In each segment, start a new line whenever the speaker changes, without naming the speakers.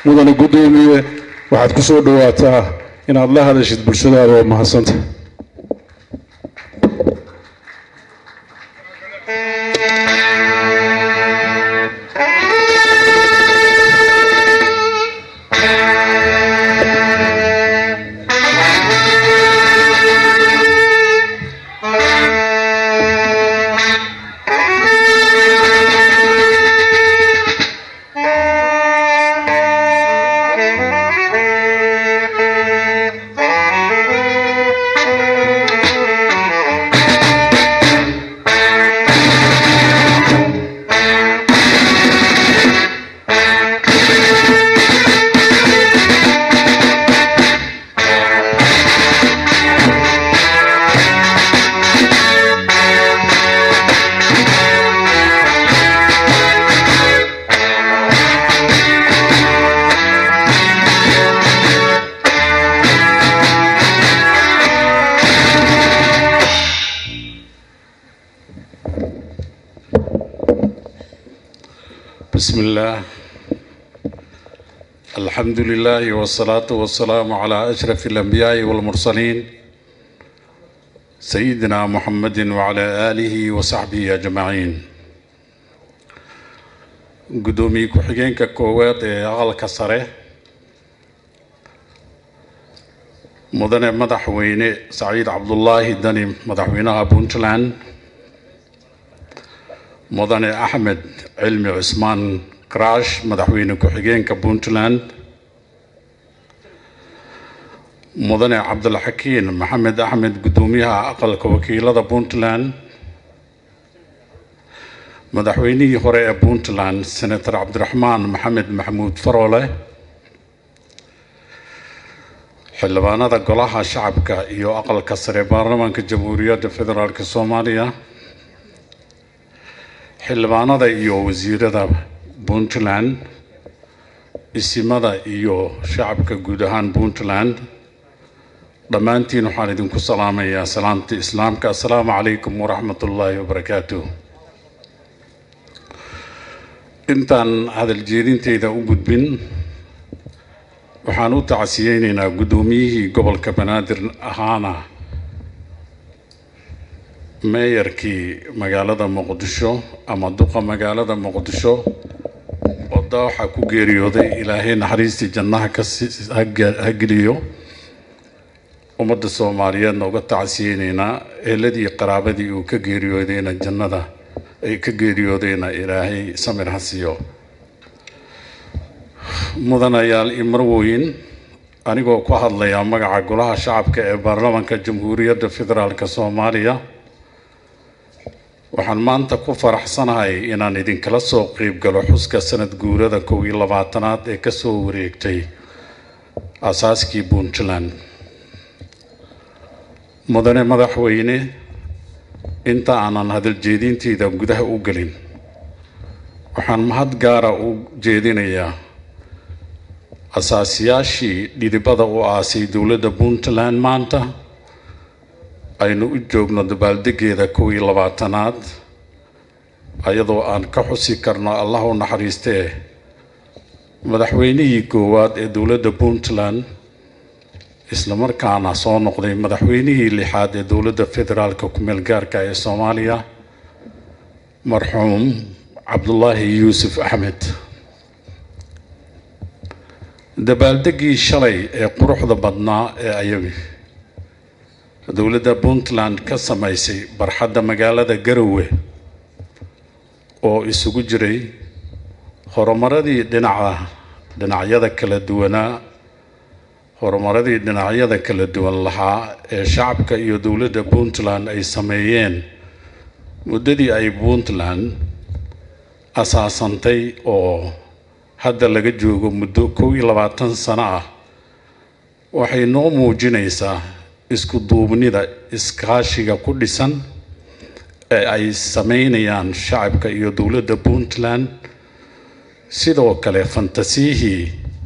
mudane guddoomiye waxaad ku soo dhowaataa inaad la hadashid bulshadaada oo mahadsanta
بسم الله الحمد لله والصلاة والسلام على أشرف الأنبياء والمرسلين سيدنا محمد وعلى آله وصحبه أجمعين قدومي كحجينك كوات أغلق سره مدن مدحوين سعيد عبد الله دني مدحوينها بونتلاند mudane axmed cilmi cusmaan karaash madaxweyne ku-xigeenka puntland mudane cabdilxakiin maxamed axmed guddoomiyaha aqalka wakiilada puntland madaxweynihii hore ee puntland senator cabdiraxmaan maxamed maxamuud faroole xildhibaanada golaha shacabka iyo aqalka sare baarlamaanka jamhuuriyadda federaalk soomaaliya xildhibaanada iyo wasiirada puntland isimada iyo shacabka guud ahaan puntland dhammaantiin waxaan idinku salaamayaa salaamta islaamka assalaamu calaykum waraxmat ullaahi wabarakaatu intaan hadal jeedinteyda u gudbin waxaan u tacsiyeyneynaa guddoomiyihii gobolka banaadir ahaana meeyarkii magaalada muqdisho ama duqa magaalada muqdisho oo daawaxa ku geeriyooday ilaahay naxariistii jannaha kaha geliyo ummadda soomaaliyeedna uga tacsiyeyneynaa eeladii qaraabadii uu ka geeriyoodayna jannada ay ka geeriyoodayna ilaahay samir ha siiyo mudanayaal iyo marwoyin anigoo ku hadlaya magaca golaha shacabka ee baarlamaanka jamhuuriyadda federaalk soomaaliya waxaan maanta ku faraxsanahay inaan idinkala soo qeyb galo xuska sanad guurada kow iyo labaatanaad ee kasoo wareegtay asaaskii puntland mudane madaxweyne inta aanan hadal jeedinteyda gudaha u gelin waxaan mahad gaara u jeedinayaa asaasiyaashii dhidibada u aasay dowladda puntland maanta aynu u joogno dabaaldegeeda kow iyo labaatanaad ayadoo aan ka xusi karno allah u naxariistee madaxweynihii koowaad ee dowladda puntland islamarkaana soo noqday madaxweynihii lixaad ee dowladda federaalka ku-meel gaarka ee soomaaliya marxuum cabdulaahi yuusuf axmed dabaaldegii shalay ee quruxda badnaa ee ayabi dowladda puntland ka samaysay barxadda magaalada garowe oo isugu jiray horumaradii dhinaca dhinacyada kala duwanaa horumaradii dhinacyada kala duwan lahaa ee shacabka iyo dowladda puntland ay sameeyeen muddadii ay puntland asaasantay oo hadda laga joogo muddo kow iyo labaatan sano ah waxay noo muujinaysaa isku duubnida iskaashiga ku dhisan ee ay sameynayaan shacabka iyo dowladda puntland sidoo kale fantasiyihii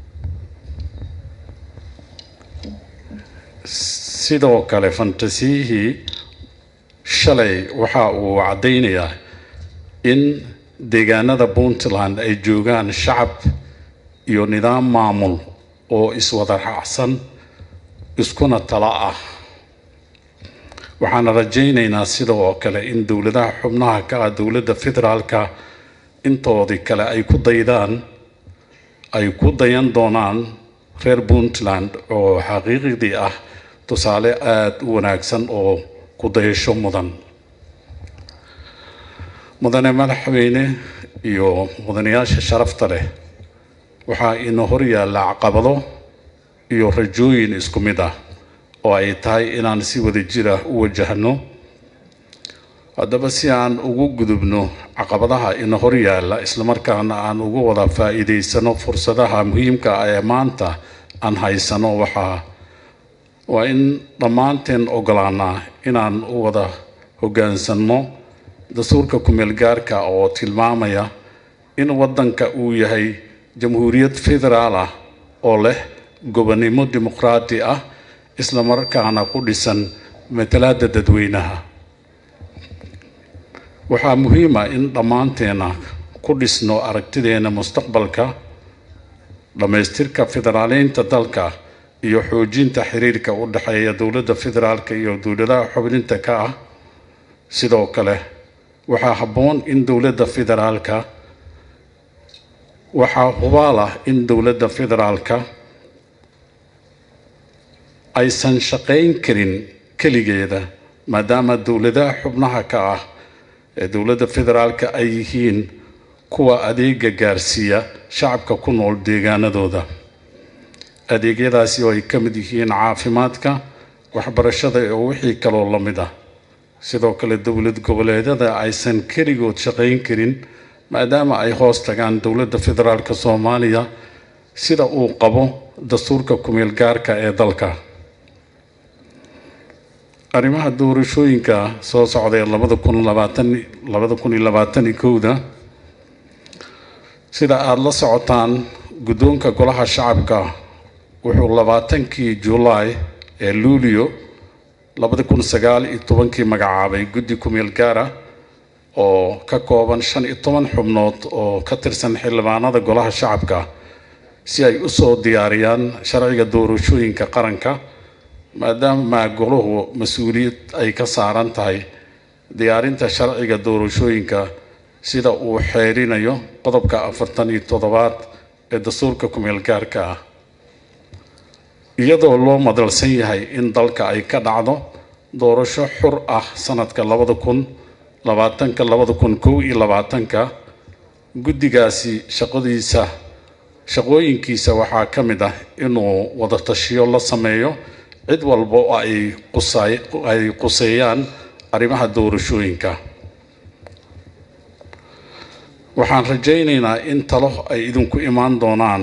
sidoo kale fantasiyihii shalay waxa uu caddaynayaa in deegaanada puntland ay joogaan shacab iyo nidaam maamul oo iswada raacsan iskuna tala ah waxaana rajaynaynaa sida oo kale in dowladaha xubnaha ka ah dowladda federaalka intoodii kale ay ku daydaan ay ku dayan doonaan reer puntland oo xaqiiqdii ah tusaale aada u wanaagsan oo ku dayasho mudan mudane madaxweyne iyo mudanayaasha sharafta leh waxaa ina hor yaalla caqabado iyo rajooyin isku mid ah oo ay tahay inaan si wada jir ah u wajahno haddaba si aan ugu gudubno caqabadaha ina hor yaalla islamarkaana aan uga wada faa-iideysano fursadaha muhiimka ah ee maanta aan haysano waxaa waa in dhammaanteen ogolaanaa inaan u wada hoggaansanno dastuurka kumeel gaarka oo tilmaamaya in waddanka uu yahay jamhuuriyad federaal ah oo leh gobonnimo dimuqraadi ah islamarkaana ku dhisan matalaada dadweynaha waxaa muhiima in dhammaanteena ku dhisno aragtideena mustaqbalka dhammaystirka federaaleynta dalka iyo xoojinta xiriirka u dhexeeya dowladda federaalka iyo dowladaha xubninta ka ah sidoo kale waxaa habboon in dowladda federaalka waxaa hubaal ah in dowladda federaalka aysan shaqayn karin keligeeda maadaama dowladaha xubnaha ka ah ee dowladda federaalka ay yihiin kuwa adeega gaarsiiya shacabka ku nool deegaanadooda adeegyadaasi oo ay ka mid yihiin caafimaadka waxbarashada iyo wixii kaloo la mid ah sidoo kale dowlad goboleedyada aysan keligood shaqayn karin maadaama ay hoos tagaan dowladda federaalka soomaaliya sida uu qabo dastuurka kumeel gaarka ee dalka arrimaha doorashooyinka soo socday labada kun labaatan labada kun iyo labaatan iyo kowda sida aada la socotaan guddoonka golaha shacabka wuxuu labaatankii julaay ee luulio labada kun sagaal iyo tobankii magacaabay guddi kumeel gaara oo ka kooban shan iyo toban xubnood oo ka tirsan xildhibaanada golaha shacabka si ay usoo diyaariyaan sharciga doorashooyinka qaranka maadaama golahu mas-uuliyad ay ka saaran tahay diyaarinta sharciga doorashooyinka sida uu xeerinayo qodobka afartan iyo toddobaad ee dastuurka kumeel gaarka ah iyadoo loo madalsan yahay in dalka ay ka dhacdo doorasho xur ah sanadka labada kun labaatanka labada kun kow iyo labaatanka guddigaasi shaqadiisa shaqooyinkiisa waxaa ka mid ah inuu wada tashiyo la sameeyo cid walba oo ay qusay ay quseeyaan arrimaha doorashooyinka waxaan rajaynaynaa in talo ay idinku imaan doonaan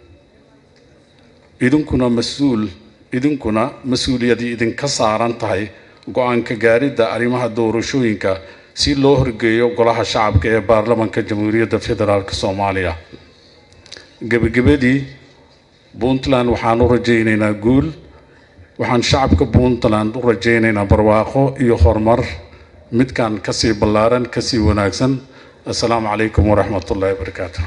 idinkuna mas-uul idinkuna mas-uuliyadii idinka saaran tahay go-aanka gaaridda arrimaha doorashooyinka si loo horgeeyo golaha shacabka ee baarlamanka jamhuuriyadda federaalk soomaaliya gebagabadii puntland waxaan u rajaynaynaa guul waxaan shacabka puntland u rajaynaynaa barwaaqo iyo horumar midkan kasii ballaaran kasii wanaagsan assalaamu calaykum waraxmat ullahi wabarakaatu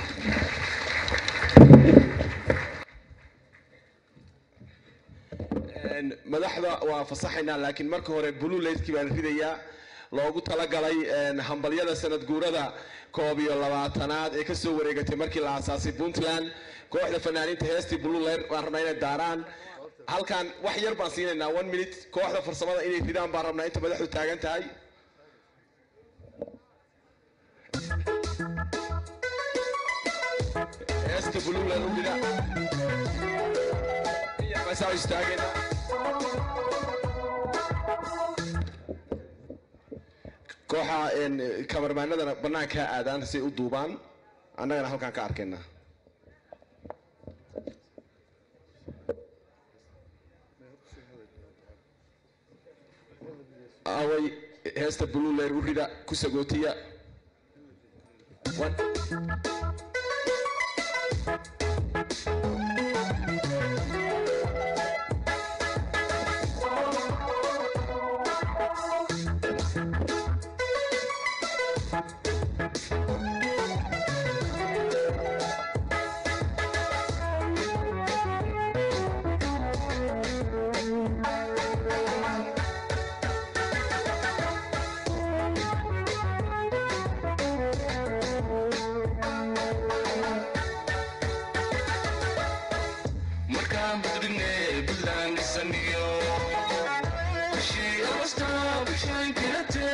madaxda waa fasaxaynaa laakiin marka hore blue layskii baan ridayaa loogu talagalay hambalyada sanad guurada koob iyo labaatanaad ee kasoo wareegatay markii la aasaasay puntland kooxda fanaaniinta heestii blue layer waan rabnaa inay daaraan halkan wax yar baan siinaynaa one minute kooxda farsamada inay ridaan baan rabnaa inta madaxdu taagan tahay heesta blue layer u rida masaa istaagayna kooxa kamarmaanadana bannaanka ha aadaan si u duubaan annagana halkaan ka arkayna away heesta blue layer u rida ku sagootiya
markaan budrigne buntland dhisaniyo bishii agosta bishaan kirate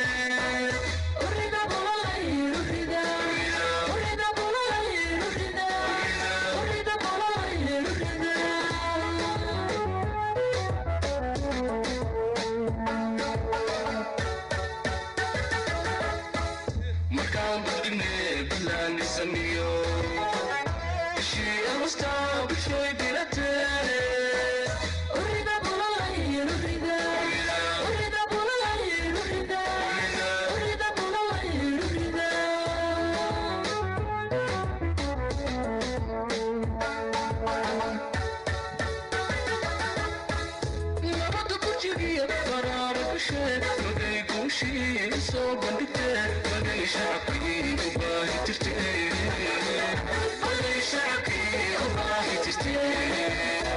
markaan budrigne buntland dhisaniyo bishii agosta bishay kirate nabada burjigiya baraara gashe magay guushii soo bandhigte magay shacabkii u baahi jirte magay shacabkii u baahi jirte